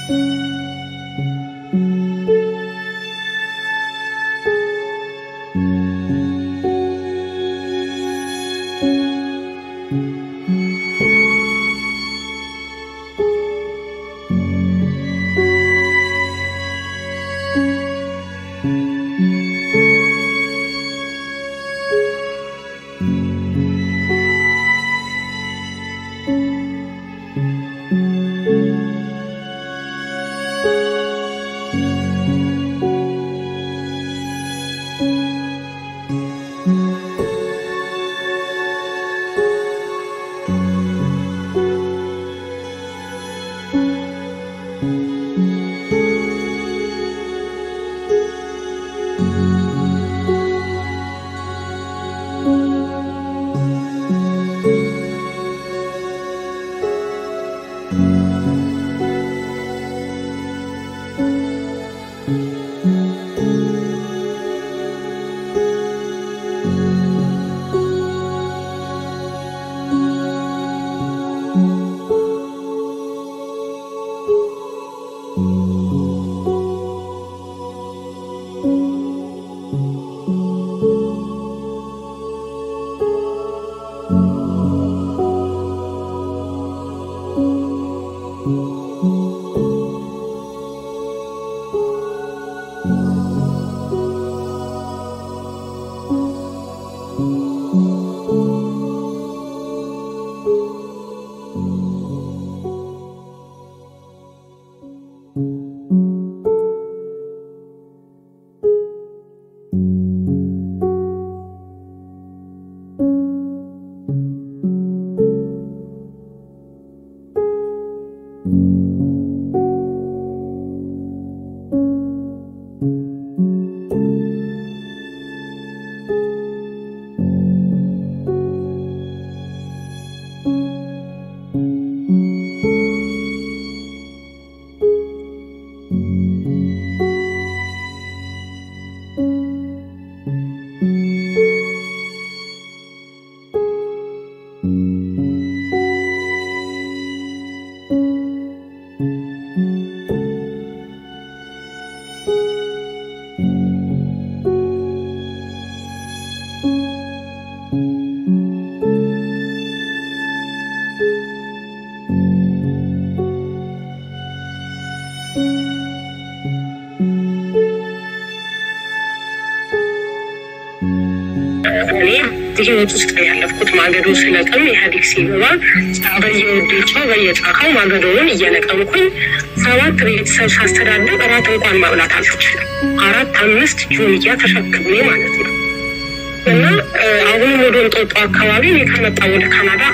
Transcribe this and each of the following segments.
ህይወት ውስጥ ነው ያለፍኩት። ማገዶ ስለቅም ኢህአዴግ ሲገባ በየወዴቻው በየጫካው ማገዶውን እየለቀምኩኝ ሰባት ቤተሰብ ሳስተዳደር እራት እንኳን ማብላት አልችልም። አራት አምስት ጆንያ ተሸክሜ ማለት ነው። እና አሁንም ወደ እንጦጦ አካባቢ እኔ ከመጣ ወደ ካናዳ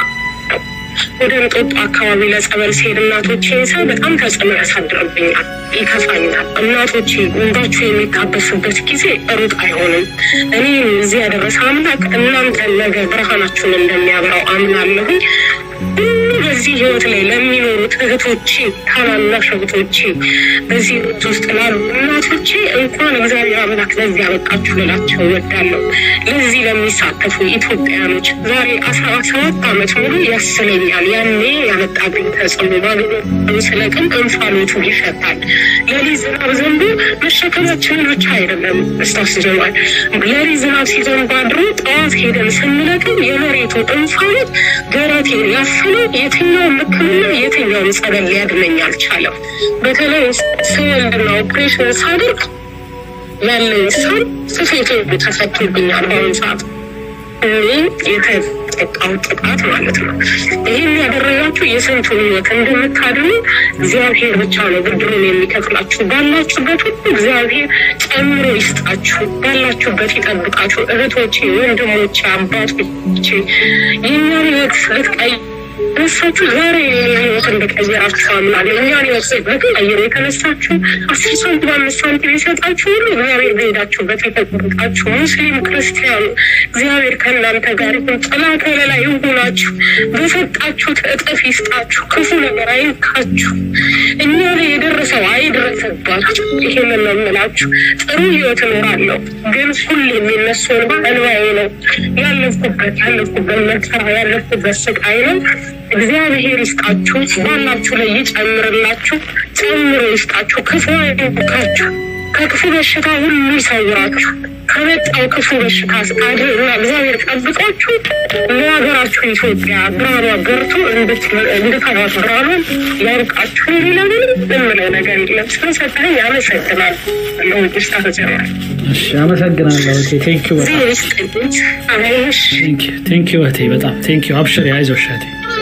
ወደ እንጦጦ አካባቢ ለጸበል ሲሄድ እናቶቼን ሳይ በጣም ተጽዕኖ ያሳድርብኛል፣ ይከፋኛል። እናቶቼ እንባችሁ የሚታበሱበት ጊዜ ሩቅ አይሆንም። እኔ እዚህ ያደረሰ አምላክ እናንተን ነገ ብርሃናችሁን እንደሚያበራው አምናለሁኝ። ሁሉ በዚህ ህይወት ላይ ለሚኖሩት እህቶቼ፣ ታናናሽ እህቶቼ፣ በዚህ ህይወት ውስጥ ላሉ እናቶቼ እንኳን እግዚአብሔር አምላክ ለዚህ ያበቃችሁ ልላቸው እወዳለሁ። ለዚህ ለሚሳተፉ ኢትዮጵያኖች ዛሬ አስራ ሰባት ዓመት ሙሉ ያስለኛል። ያኔ ያመጣብኝ ተጽዕኖ ማግኘት ስለቅም እንፋሎቱ ይሸታል። ለሊት ዝናብ ዘንቦ መሸከማችንን ብቻ አይደለም እስታስጀማል። ለሊት ዝናብ ሲዘንብ አድሮ ጠዋት ሄደን ስንለቅም የመሬቱ እንፋሎት ደረቴን ያፈነው የትኛውም ሕክምና የትኛውም ጸበል ሊያድነኝ አልቻለም። በተለይ ስወልድና ኦፕሬሽን ሳደርግ ያለኝ ሳል ስፌቶ ተፈቶብኛል። በአሁኑ ሰዓት እኔ የተጠቃው ጥቃት ማለት ነው። ይህን ያደረጋችሁ የስንቱን ህይወት እንደምታድኑ እግዚአብሔር ብቻ ነው ብድሩን የሚከፍላችሁ። ባላችሁበት ሁሉ እግዚአብሔር ጨምሮ ይስጣችሁ፣ ባላችሁበት ይጠብቃችሁ። እህቶቼ፣ ወንድሞቼ፣ አባቶቼ የእኛን ህይወት ልትቀይ እነሳችሁ ዛሬ ህይወት እንደቀየራችሁ አምናለሁ። እኛን ህይወት በቀየሩ የተነሳችሁ አስር ሳንቲም አምስት ሳንቲም የሰጣችሁ ሁሉ እግዚአብሔር በሄዳችሁበት የተጠብቃችሁ። ሙስሊም ክርስቲያኑ እግዚአብሔር ከእናንተ ጋር ይሁን። ጥላ ከለላ ይሁናችሁ። በሰጣችሁት እጥፍ ይስጣችሁ። ክፉ ነገር አይንካችሁ። እኛ ላይ የደረሰው አይድረስባችሁ። ይሄንን ነው የምላችሁ። ጥሩ ህይወት እኖራለሁ፣ ግን ሁሌ የሚነሱ እንባ እንባዬ ነው። ያለፍኩበት ያለፍኩበት መከራ ያለፍኩበት ስቃይ ነው። እግዚአብሔር ይስጣችሁ፣ ባላችሁ ላይ ይጨምርላችሁ። ጥሩ አእምሮ ይስጣችሁ፣ ክፉ አይንካችሁ፣ ከክፉ በሽታ ሁሉ ይሰውራችሁ። ከመጣው ክፉ በሽታ አድርና እግዚአብሔር ጠብቃችሁ ለሀገራችሁ ኢትዮጵያ ብርሃኗ በርቶ እንድታዩት ብርሃኗን ያብቃችሁ። ሌላ ምንም የምለው ነገር የለም። ስለሰጠኝ አመሰግናል። ለውስጥ ተጀምራል እሺ፣ አመሰግናለሁ እህቴ። ቴንኪዩ በጣም ዚህ ይስጥልኝ። አሜሽ ቴንኪዩ እህቴ፣ በጣም ቴንኪዩ። አብሽሪ፣ አይዞሽ እህቴ።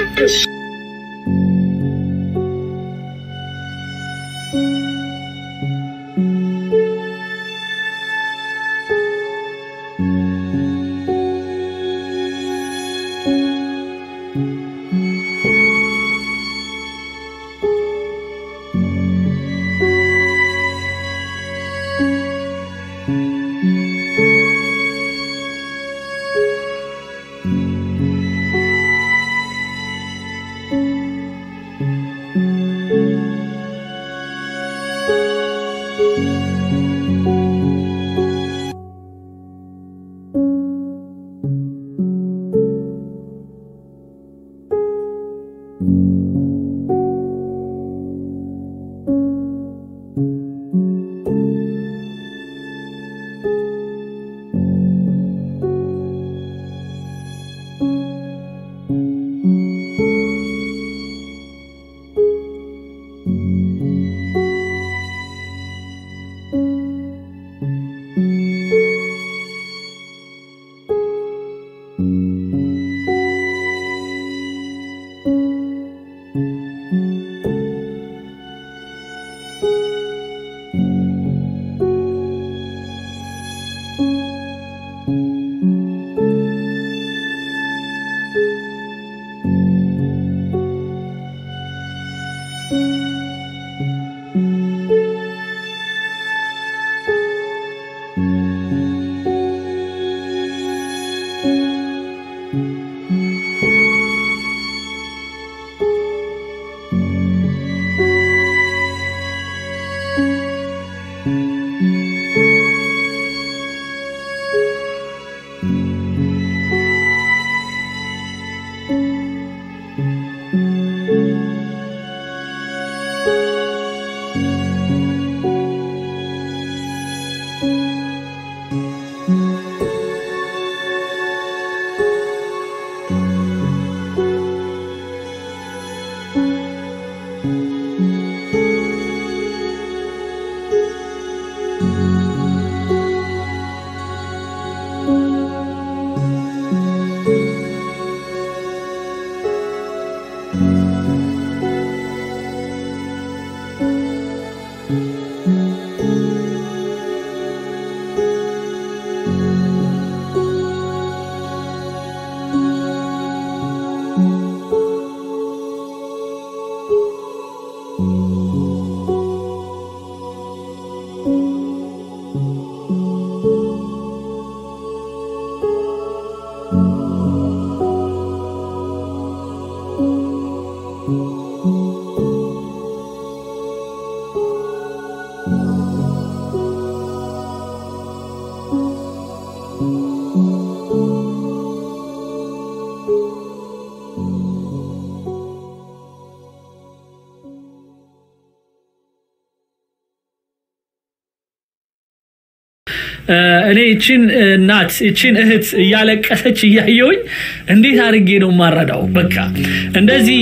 እኔ እችን እናት እችን እህት እያለቀሰች እያየውኝ እንዴት አድርጌ ነው የማረዳው? በቃ እንደዚህ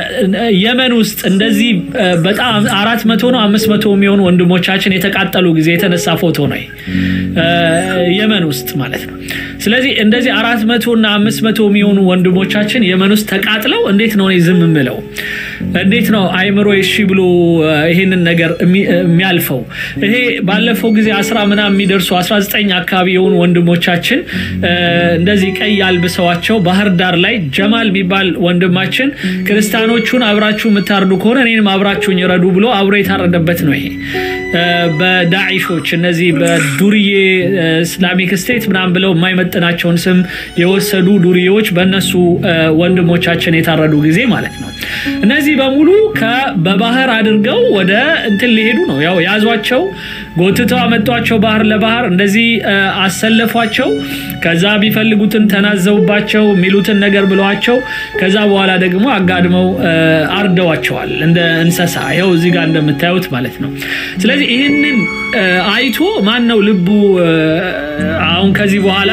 በየመን ውስጥ እንደዚህ በጣም አራት መቶ ነው አምስት መቶ የሚሆኑ ወንድሞቻችን የተቃጠሉ ጊዜ የተነሳ ፎቶ ነው የመን ውስጥ ማለት ነው። ስለዚህ እንደዚህ አራት መቶ እና አምስት መቶ የሚሆኑ ወንድሞቻችን የመን ውስጥ ተቃጥለው እንዴት ነው እኔ ዝም የምለው? እንዴት ነው አይምሮ እሺ ብሎ ይሄንን ነገር የሚያልፈው? ይሄ ባለፈው ጊዜ አስራ ምናምን የሚደርሱ 19 አካባቢ የሆኑ ወንድሞቻችን እንደዚህ ቀይ አልብሰዋቸው ባህር ዳር ላይ ጀማል የሚባል ወንድማችን ክርስቲያኖቹን አብራችሁ የምታርዱ ከሆነ እኔንም አብራችሁኝ ረዱ ብሎ አብሮ የታረደበት ነው ይሄ በዳዒሾች እነዚህ በዱርዬ እስላሚክ ስቴት ምናምን ብለው የማይመጥናቸውን ስም የወሰዱ ዱርዬዎች በእነሱ ወንድሞቻችን የታረዱ ጊዜ ማለት ነው። እነዚህ በሙሉ በባህር አድርገው ወደ እንትን ሊሄዱ ነው። ያው ያዟቸው፣ ጎትተው አመጧቸው ባህር ለባህር እንደዚህ አሰለፏቸው። ከዛ ቢፈልጉትን ተናዘውባቸው የሚሉትን ነገር ብለዋቸው ከዛ በኋላ ደግሞ አጋድመው አርደዋቸዋል እንደ እንስሳ ይኸው እዚህ ጋር እንደምታዩት ማለት ነው። ስለዚህ ይህንን አይቶ ማን ነው ልቡ አሁን ከዚህ በኋላ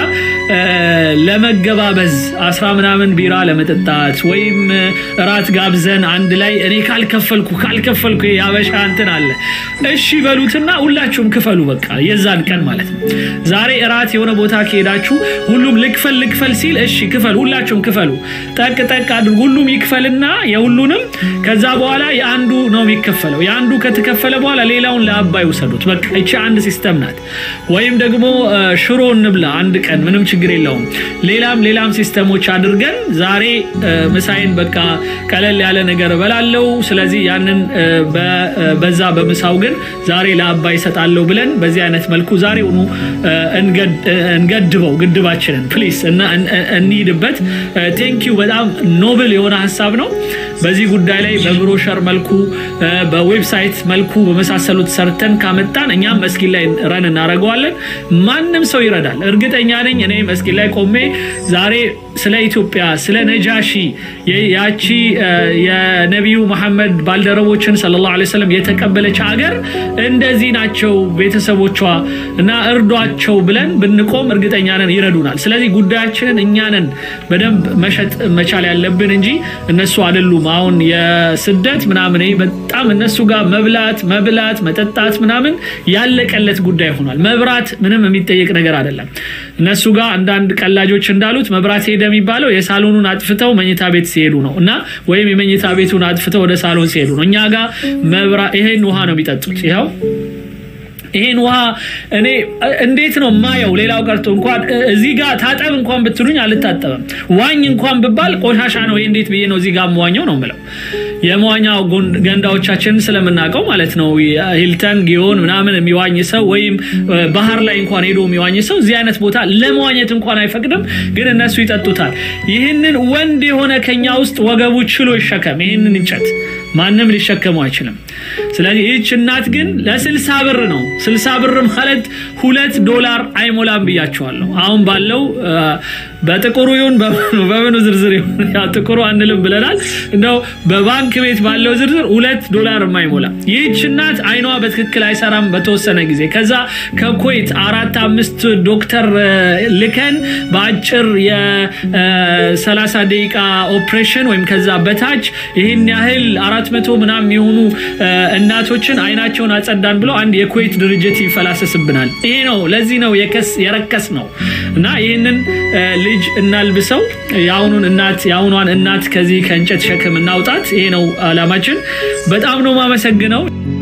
ለመገባበዝ አስራ ምናምን ቢራ ለመጠጣት ወይም እራት ጋብዘን አንድ ላይ እኔ ካልከፈልኩ ካልከፈልኩ ያበሻ እንትን አለ። እሺ በሉትና ሁላችሁም ክፈሉ። በቃ የዛን ቀን ማለት ነው። ዛሬ እራት የሆነ ቦታ ከሄዳችሁ ሁሉም ልክፈል ልክፈል ሲል እሺ ክፈል፣ ሁላችሁም ክፈሉ። ጠቅ ጠቅ አድርጉ። ሁሉም ይክፈልና የሁሉንም ከዛ በኋላ የአንዱ ነው የሚከፈለው። የአንዱ ከተከፈለ በኋላ ሌላውን ለአባይ ውሰዱት። በቃ ይቺ አንድ ሲስተም ናት። ወይም ደግሞ ሽሮ እንብላ አንድ ቀን ምንም ችግር የለውም። ሌላም ሌላም ሲስተሞች አድርገን ዛሬ ምሳይን በቃ ቀለል ያለ ነገር እበላለው፣ ስለዚህ ያንን በዛ በምሳው ግን ዛሬ ለአባይ እሰጣለሁ ብለን በዚህ አይነት መልኩ ዛሬውኑ እንገድበው ግድባችንን ፕሊስ እና እንሂድበት። ቴንኪዩ በጣም ኖብል የሆነ ሀሳብ ነው። በዚህ ጉዳይ ላይ በብሮሸር መልኩ በዌብሳይት መልኩ በመሳሰሉት ሰርተን ካመጣን እኛም መስጊድ ላይ ረን እናደርገዋለን። ማንም ሰው ይረዳል። እርግጠኛ ነኝ። እኔ መስጊድ ላይ ቆሜ ዛሬ ስለ ኢትዮጵያ ስለ ነጃሺ ያቺ የነቢዩ መሐመድ ባልደረቦችን ሰለላሁ ዐለይሂ ወሰለም የተቀበለች ሀገር እንደዚህ ናቸው ቤተሰቦቿ እና እርዷቸው ብለን ብንቆም እርግጠኛ ነን ይረዱናል። ስለዚህ ጉዳያችንን እኛንን በደንብ መሸጥ መቻል ያለብን እንጂ እነሱ አይደሉም። አሁን የስደት ምናምን በጣም እነሱ ጋር መብላት መብላት መጠጣት ምናምን ያለቀለት ጉዳይ ሆኗል። መብራት ምንም የሚጠየቅ ነገር አይደለም። እነሱ ጋር አንዳንድ ቀላጆች እንዳሉት መብራት ሄደ የሚባለው የሳሎኑን አጥፍተው መኝታ ቤት ሲሄዱ ነው እና ወይም የመኝታ ቤቱን አጥፍተው ወደ ሳሎን ሲሄዱ ነው። እኛ ጋር መብራት ይሄን ውሃ ነው የሚጠጡት። ይኸው ይሄን ውሃ እኔ እንዴት ነው ማየው? ሌላው ቀርቶ እንኳን እዚህ ጋር ታጠብ እንኳን ብትሉኝ አልታጠበም። ዋኝ እንኳን ብባል ቆሻሻ ነው። ይሄ እንዴት ብዬ ነው እዚህ ጋር መዋኘው ነው የምለው። የመዋኛ ገንዳዎቻችንን ስለምናውቀው ማለት ነው። ሂልተን ጊዮን ምናምን የሚዋኝ ሰው ወይም ባህር ላይ እንኳን ሄዶ የሚዋኝ ሰው እዚህ አይነት ቦታ ለመዋኘት እንኳን አይፈቅድም፣ ግን እነሱ ይጠጡታል። ይህንን ወንድ የሆነ ከኛ ውስጥ ወገቡ ችሎ ይሸከም ይህንን እንጨት ማንም ሊሸከመው አይችልም። ስለዚህ ይህች እናት ግን ለስልሳ ብር ነው። ስልሳ ብር ማለት ሁለት ዶላር አይሞላም ብያቸዋለሁ። አሁን ባለው በጥቁሩ ይሁን በምኑ ዝርዝር ይሁን ጥቁሩ አንልም ብለናል። እንደው በባንክ ቤት ባለው ዝርዝር ሁለት ዶላር የማይሞላ ይህች እናት አይኗ በትክክል አይሰራም በተወሰነ ጊዜ ከዛ ከኩዌት አራት አምስት ዶክተር ልከን በአጭር የሰላሳ ደቂቃ ኦፕሬሽን ወይም ከዛ በታች ይህን ያህል አራት መቶ ምናምን የሆኑ እናቶችን አይናቸውን አጸዳን ብለው አንድ የኩዌት ድርጅት ይፈላሰስብናል። ይሄ ነው ለዚህ ነው የረከስ ነው እና ይህንን ልጅ እናልብሰው የአሁኑን እናት የአሁኗን እናት ከዚህ ከእንጨት ሸክም እናውጣት። ይሄ ነው አላማችን። በጣም ነው ማመሰግነው።